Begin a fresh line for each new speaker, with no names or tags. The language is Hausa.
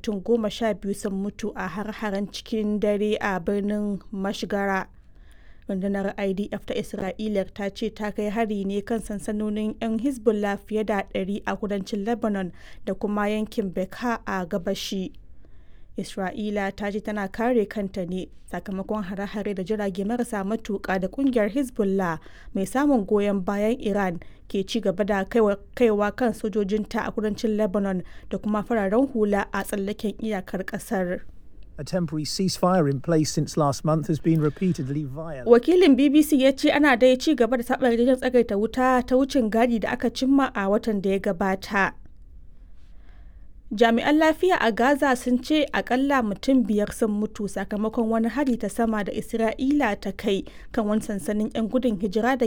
mutum goma sha biyu sun mutu a har-haren cikin dare a birnin Mashgara. Rundunar IDF ta Isra'ila ta ce ta kai hari ne kan sansanonin 'yan Hezbollah fiye da 100 a kudancin Lebanon da kuma yankin Bekaa a gabashi. Isra'ila ta ce tana kare kanta ne sakamakon hare-hare da jirage marasa matuƙa da kungiyar Hezbollah mai samun goyon bayan Iran ke ci gaba da kaiwa kan sojojinta a kudancin Lebanon da kuma fararen hula a tsallaken iyakar ƙasar.
A temporary ceasefire in place since last month has been repeatedly violated.
Wakilin BBC ya ce ana dai ci gaba da saɓa yarjejen tsagaita wuta ta wucin gadi da aka cimma a watan da ya gabata. Jami'an lafiya a Gaza sun ce akalla mutum biyar sun mutu sakamakon wani hari ta sama da Isra'ila ta kai kan wani sansanin 'yan gudun hijira da